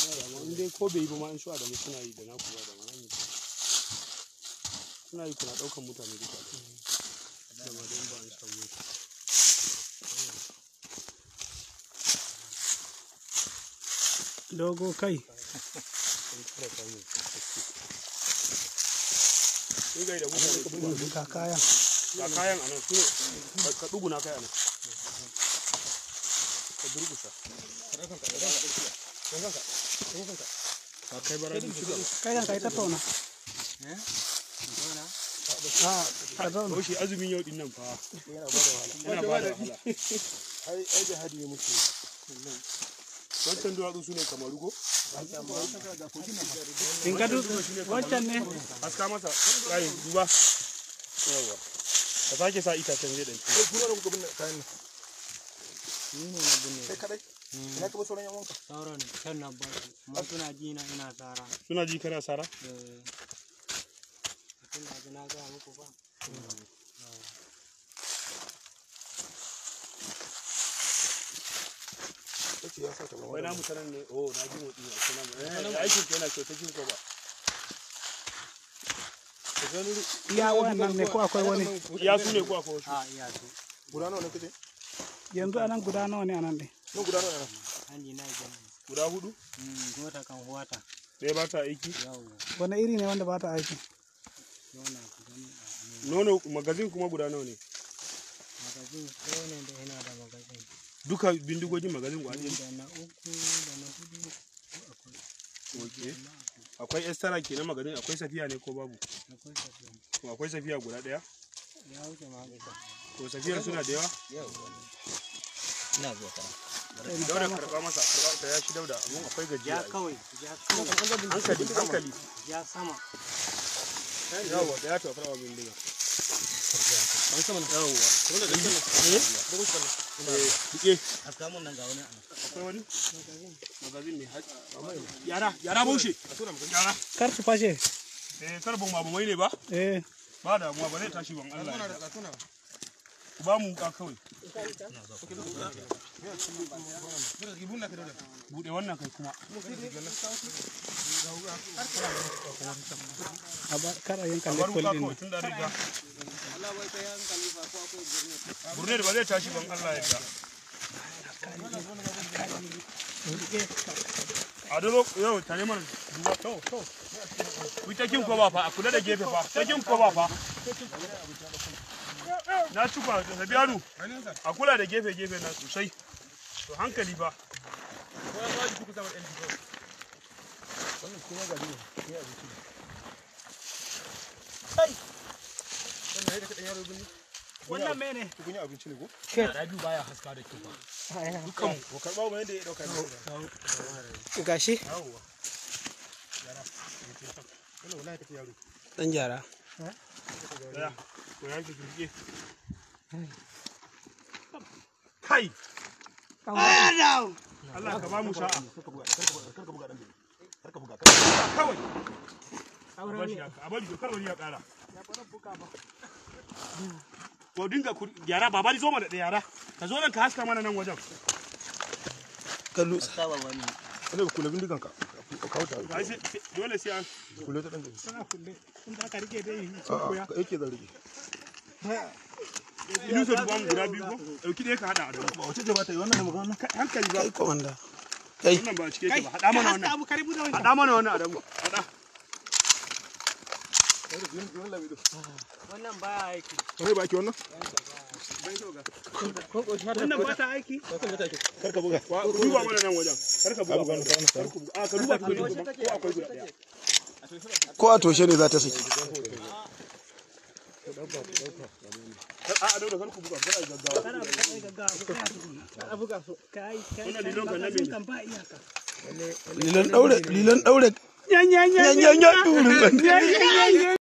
in dai ko bai yi ba ma in su adamu suna yi da na kuwa da ma yi suna yi kuna ɗaukan mutane duka da ma dai in ba an samu dogo kai in gai da mutane ga kaya ga kayan anan su ne ka ɗuguna kai anan ka durgusa ka kai bara da shi kai kan kai tattauna a ka zauna ko shi azumin yau din nan fa yana ba da wahala ai ai jihadi ne muke wancan duwatsu su ne kamaru ko in ka du wancan ne haska masa rayin duba yawa ka sake sa itacen zai ɗanci kuna da kuka binne kayan nan ni ne na binne kai kadai ina ka bar sauran yan wanka sauran kan na ba su amma suna ji na ina tsara suna ji kana sara eh tun da ji na gaya muku ba kace ya saka ba wai namu sanan ne oh na ji motsi a cikin namu aikin yana kyauta jin ko ba iya wannan ne ko akwai wani ya su ne ko akwai wasu a iya su guda nawa ne kace yanzu anan guda nawa ne anan ne nan guda nawa ne hanji na gani guda hudu gota kan huwata ɗaya ba ta aiki yawo wani iri ne wanda ba ta aiki yona ku gani a nono magazin kuma guda nawa ne magazin ko ne da yana da magazin duka bindigogin magazin guda ɗaya da na uku da na hudu akwai okay akwai estara ke na magazin akwai safiya ne ko babu akwai tafiya to akwai safiya guda ɗaya ya wuce ma haka to safiyar suna da yawa ina zuwa ta dauda karɓa masa karɓa ta ya shi dauda amma akwai gajiya ya ai. kawai ya kawai hankali hankali ya sama yawa da ya tafi rawa bindiga an sama na yawa wanda da eh eh dike haska mun nan ga wani ana akwai wani magazin ne yara yara baushe yara kar su fashe eh karbon ma mai ne ba eh ba damuwa ba zai tashi ban Allah ya yarda. ku ba mu ka kawai bude wannan kai kuma a ba kar a yanka a bar lekkol wuka din kawai tun da riga burne da ba zai tashi ban Allah ya yarda. a dolo yau tare mana duba to to ku ta kin ko ba fa a kula da gefe fa ta kin ko ba fa na ci kwa da biyanu a kula da gefe gefe na sosai to hankali ba wannan mene kun yi abinci ne ko rabiu baya haska da kyau ba dukkan ko karba mu yadda ya dauka ne gashi yawwa wannan wallahi take yaro dan jara daya ko ya ki kirge kai Allah ka ba mu sa'a kawai a bashi haka a bari kar wani ya kara ko dinga ku yara baba ni zo mana da yara ka zo nan ka haska mana nan wajen kallu saba wani wanda kula bindigan ka ka kawo ta ai sai dole sai an kula ta dan gari tana kulle in da aka rike dai a'a ka yake zan rike ilu sai duba mu guda biyu ko dauki ɗaya ka hada a dawo wace ce ba ta yi wannan ne magana hankali ba komanda wannan ba cike yake ba hada mana wannan abu karibu da wancan hada mana wannan a dawo hada wannan baya aiki wai ba ki wannan wannan ba ta aiki kar ka buga duba mana nan wajen kar ka buga mana kar ka buga a ka duba tukuni kuma ko akwai guda ɗaya ko a toshe ne za ta saki a a dauda kar ku buga kar a yi gaggawa kana kai gaggawa ko kana tukuna kana buga so kai kai Wannan lilon kan na mene? kan ba iyaka lilan daure lilan daure yan yan yan yan yan yan